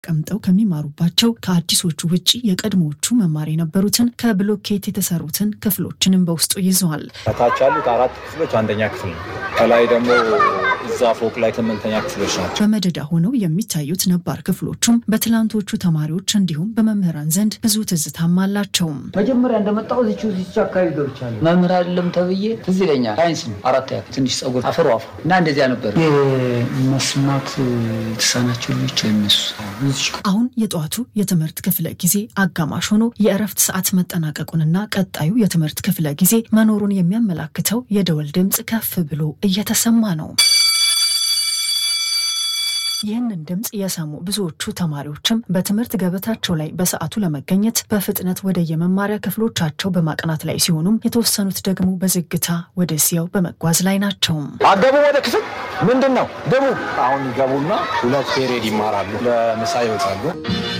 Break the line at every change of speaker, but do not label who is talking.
ቀምጠው ከሚማሩባቸው ከአዲሶቹ ውጪ የቀድሞዎቹ መማር የነበሩትን ከብሎኬት የተሰሩትን ክፍሎችንም በውስጡ ይዘዋል።
ከታች ያሉት አራት ክፍሎች አንደኛ ክፍል ነው። ከላይ ደግሞ እዛ ፎቅ ላይ ስምንተኛ ክፍሎች ናቸው።
በመደዳ ሆነው የሚታዩት ነባር ክፍሎቹም በትላንቶቹ ተማሪዎች እንዲሁም በመምህራን ዘንድ ብዙ ትዝታም አላቸው።
መጀመሪያ እንደመጣሁ እዚች እዚች አካባቢ ገብቻለሁ። መምህር አይደለም ተብዬ ትዝ ይለኛል። ሳይንስ ነው አራት ያ ትንሽ ጸጉር አፈሩ አፈሩ እና እንደዚያ ነበር። የመስማት የተሳናቸው ልጆች የሚሱ
አሁን የጠዋቱ የትምህርት ክፍለ ጊዜ አጋማሽ ሆኖ የእረፍት ሰዓት መጠናቀቁንና ቀጣዩ የትምህርት ክፍለ ጊዜ መኖሩን የሚያመላክተው የደወል ድምፅ ከፍ ብሎ እየተሰማ ነው። ይህንን ድምፅ የሰሙ ብዙዎቹ ተማሪዎችም በትምህርት ገበታቸው ላይ በሰዓቱ ለመገኘት በፍጥነት ወደ የመማሪያ ክፍሎቻቸው በማቅናት ላይ ሲሆኑም የተወሰኑት ደግሞ በዝግታ ወደዚያው በመጓዝ ላይ ናቸው።
አገቡ ወደ ክፍል ምንድን ነው ደቡ
አሁን ይገቡና ሁለት ፔሬድ ይማራሉ። ለምሳ ይወጣሉ።